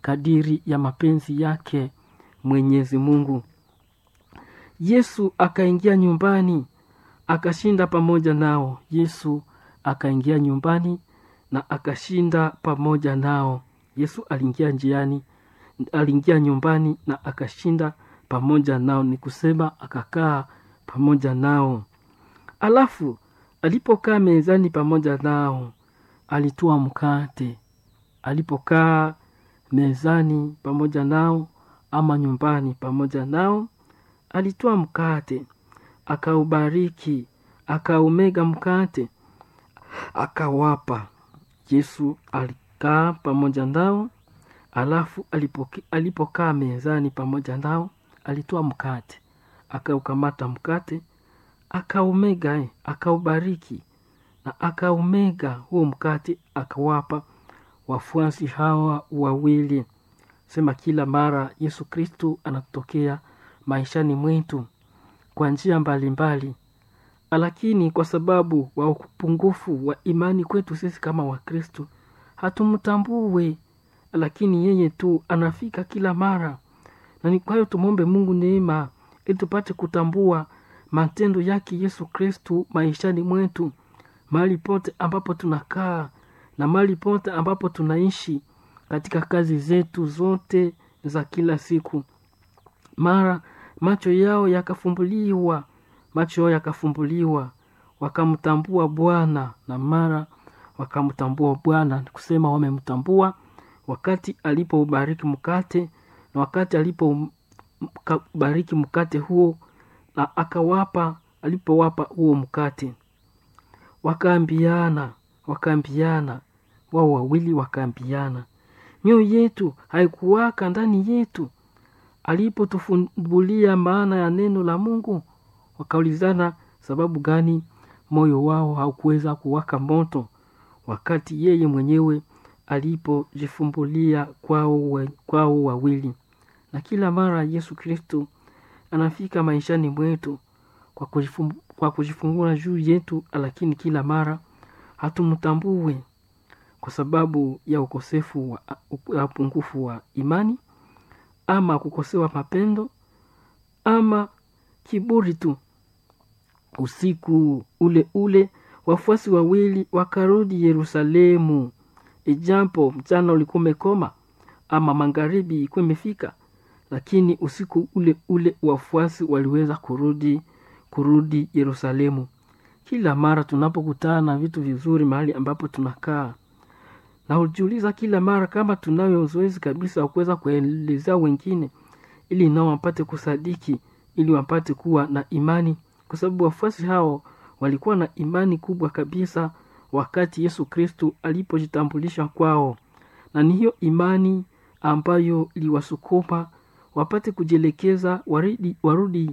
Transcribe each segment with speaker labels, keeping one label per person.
Speaker 1: kadiri ya mapenzi yake Mwenyezi Mungu. Yesu akaingia nyumbani akashinda pamoja nao. Yesu akaingia nyumbani na akashinda pamoja nao. Yesu aliingia njiani, aliingia nyumbani na akashinda pamoja nao, ni kusema akakaa pamoja nao. Alafu alipokaa mezani pamoja nao, alitoa mkate. Alipokaa mezani pamoja nao ama nyumbani pamoja nao, alitoa mkate, akaubariki, akaumega mkate, akawapa. Yesu alikaa pamoja nao, alafu alipoki- alipokaa mezani pamoja nao, alitoa mkate, akaukamata mkate, akaumega, eh, akaubariki na akaumega huo mkate, akawapa wafuasi hawa wawili. Sema kila mara Yesu Kristu anatokea maishani mwetu kwa njia mbalimbali, lakini kwa sababu wa upungufu wa imani kwetu sisi kama Wakristu hatumtambue, lakini yeye tu anafika kila mara, na ni kwa hiyo tumwombe Mungu neema ili tupate kutambua matendo yake Yesu Kristu maishani mwetu, mahali pote ambapo tunakaa na mahali pote ambapo tunaishi katika kazi zetu zote za kila siku. Mara macho yao yakafumbuliwa, macho yao yakafumbuliwa, wakamtambua Bwana, na mara wakamtambua Bwana, ni kusema wamemtambua wakati alipoubariki mkate na wakati alipoubariki mkate huo na akawapa, alipowapa huo mkate wakaambiana, wakaambiana, wao wawili wakaambiana, mioyo yetu haikuwaka ndani yetu alipotufumbulia maana ya neno la Mungu? Wakaulizana sababu gani moyo wao haukuweza kuwaka moto wakati yeye mwenyewe alipojifumbulia kwao, wa- kwao wawili. Na kila mara Yesu Kristo anafika maishani mwetu kwa kujifum- kwa kujifungua juu yetu, lakini kila mara hatumtambue kwa sababu ya ukosefu wa ya upungufu wa imani ama kukosewa mapendo ama kiburi tu. Usiku ule ule wafuasi wawili wakarudi Yerusalemu, ijapo mchana ulikuwa umekoma ama magharibi ilikuwa imefika, lakini usiku ule ule wafuasi waliweza kurudi kurudi Yerusalemu. Kila mara tunapokutana na vitu vizuri mahali ambapo tunakaa na hujiuliza kila mara kama tunayo zoezi kabisa wa kuweza kuelezea wengine ili nao wapate kusadiki ili wapate kuwa na imani kwa sababu wafuasi hao walikuwa na imani kubwa kabisa wakati yesu kristu alipojitambulisha kwao na ni hiyo imani ambayo iliwasukuma wapate kujielekeza warudi, warudi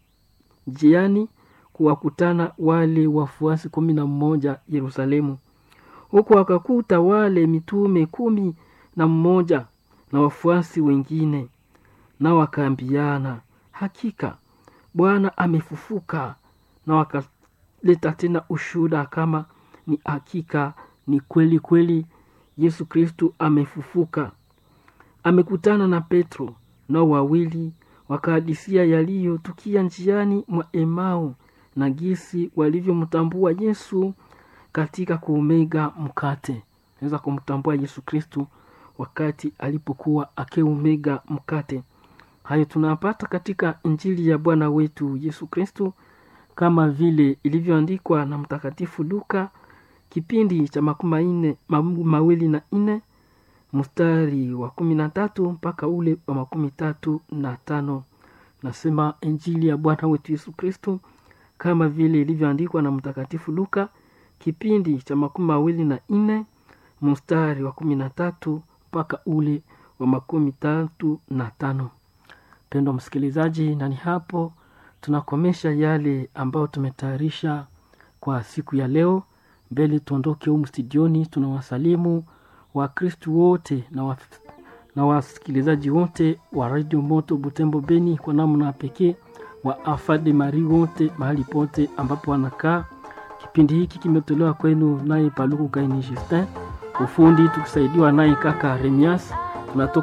Speaker 1: njiani kuwakutana wale wafuasi kumi na mmoja yerusalemu huku wakakuta wale mitume kumi na mmoja na wafuasi wengine na wakaambiana hakika bwana amefufuka na wakaleta tena ushuhuda kama ni hakika ni kweli kweli yesu kristu amefufuka amekutana na petro nao wawili wakahadisia yaliyotukia njiani mwa emau na gisi walivyomtambua yesu katika kuumega mkate naweza kumtambua yesu kristu wakati alipokuwa akiumega mkate hayo tunapata katika injili ya bwana wetu yesu kristu kama vile ilivyoandikwa na mtakatifu luka kipindi cha makumi manne ma- mawili na nne mstari wa kumi na tatu mpaka ule wa makumi tatu na tano nasema injili ya bwana wetu yesu kristu kama vile ilivyoandikwa na mtakatifu luka kipindi cha makumi mawili na nne mstari wa kumi na tatu mpaka ule wa makumi tatu na tano pendo msikilizaji na ni hapo tunakomesha yale ambayo tumetayarisha kwa siku ya leo mbele tuondoke humu studioni tunawasalimu wakristu wote na, wa, na wasikilizaji wote wa redio moto butembo beni kwa namna pekee wa afade mari wote mahali pote ambapo wanakaa kipindi hiki kimetolewa kwenu naye paluku kaini justin ufundi tukisaidiwa naye kaka remias tunatoka